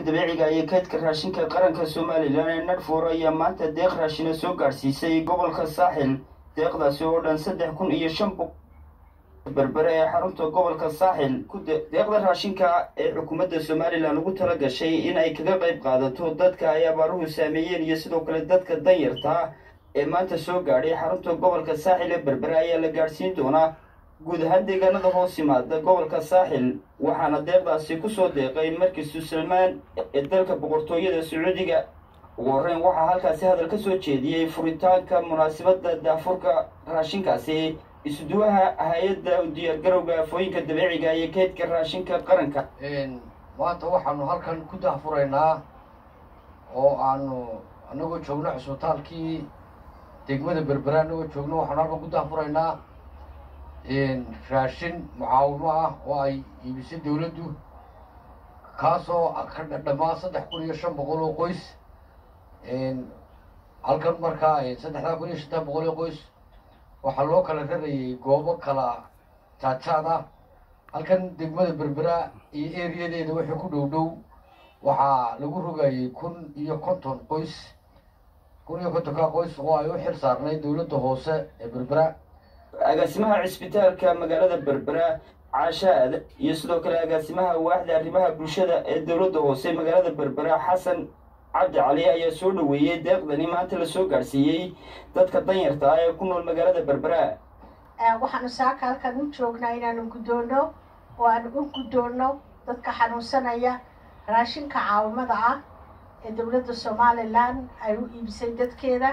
dabiiciga iyo kaydka raashinka qaranka somalilan ee nadhfuur ayaa maanta deeq raashina soo gaadhsiisay gobolka saaxil deeqdaasi oo dhan saddex kun iyo shan boqol berbere ee xarunta gobolka saaxil deeqda raashinka ee xukuumadda somalilan ugu tala gashay in ay kaga qayb qaadato dadka ay abaaruhu saameeyeen iyo sidoo kale dadka danyarta ee maanta soo gaadhay xarunta gobolka saaxil ee berbere ayaa la gaadhsiin doonaa guud ahaan deegaanada hoos yimaada gobolka saaxil waxaana deeqdaasi kusoo deeqay markiisu salmaan ee dalka boqortooyada sacuudiga ugu horreyn waxaa halkaasi hadal ka soo jeediyey furitaanka munaasabadda daafurka raashinkaasi isuduwaha hay-adda u diyaargarowga afooyinka dabiiciga iyo keydka raashinka qaranka maanta waxaanu halkan ku daafuraynaa oo aanu anagoo joogno cusbitaalkii degmada berbera anagoo joogno waxaanu halkan ku daafuraynaa raashin mucaawimo ah oo ay iibisay dawladdu kaasoo ka dhammaan saddex kun iyo shan boqol oo qoys halkan markaa saddexdaa kun iyo shantan boqol oo qoys waxaa loo kala rarayay goobo kala jaajaad ah halkan degmada berbera iyo eriyadeeda wixii ku dhow dhow waxaa lagu rogayay kun iyo konton qoys kun iyo kontonka qoys oo ay u xil saarnay dawladda hoose ee berbera agaasimaha cisbitaalka magaalada berbera caashaad iyo sidoo kale agaasimaha waaxda arrimaha bulshada ee dowladda hoose magaalada berbera xasan cabdi cali ayaa soo dhoweeyey deeqdani maanta la soo gaadhsiiyey dadka danyarta ah ee ku nool magaalada berbera waxaanu saaka halkan u joognaa inaanu guddoonno oo aanu u guddoonno dadka xanuunsanaya raashinka caawimada ah ee dowladda somalilan ay u iibisay dadkeeda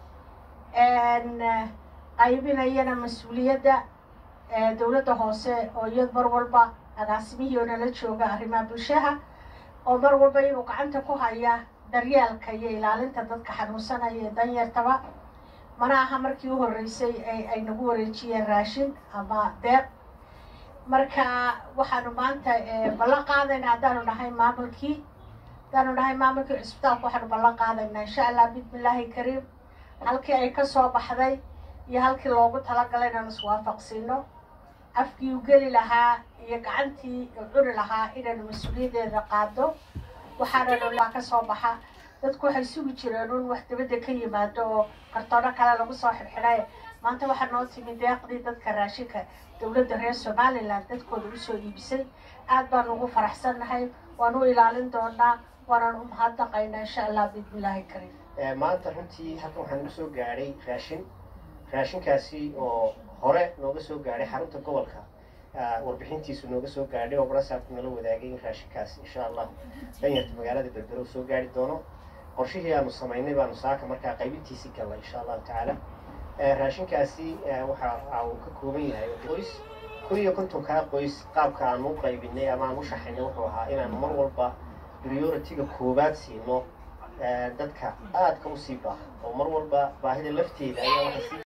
qaybinayana mas-uuliyadda dowladda hoose oo iyad mar walba agaasimihii oo nala jooga arrimaha bulshaha oo mar walba inuu gacanta ku haya daryeelka iyo ilaalinta dadka xanuunsanaya ee danyartaba mana aha markii u horreysay ay nagu wareejiyeen raashin ama deeq marka waxaanu maanta ballan qaadaynaa haddaanu nahay maamulkii haddaanu nahay maamulkii cisbitaalka waxaanu ballan qaadaynaa insha allah bismillaahi kariim halkii ay ka soo baxday iyo halkii loogu talagalay inaanu iswaafaqsiino afkii u geli lahaa iyo gacantii u cuni lahaa inaanu mas-uuliyaddeeda qaado waxaananu ka soo baxa dadku waxay sugi jireen un wax dabadda ka yimaado oo kartoono kale lagu soo xidhxidhay maanta waxaa noo timi deeqdii dadka raashinka dowladda reer somalilan dadkooda usoo iibisay aad baanu ugu faraxsannahay waanu u ilaalin doonaa waanaan u mahadnaqaynaa insha allah bismillaahi kariim maanta runtii halkan waxaa nagu soo gaadhay raashin raashinkaasi oo hore nooga soo gaadhay xarunta gobolka warbixintiisu nooga soo gaadhay oo barasaabku nala wadaagay in raashinkaasi insha allah danyarta magaalada berbero soo gaari doono qorshihii aanu samaynay baanu saaka markaa qaybintiisii galnay insha allahu tacaala raashinkaasi waxa uu ka kooban yahay qoys kun iyo kontonkaa qoys qaabka aanu u qaybinay ama aan u shaxaynay wuxuu ahaa inaanu mar walba priority-ga koowaad siino dadka aadka usii baaha oo mar walba baahida lafteeda ayaa waxay sii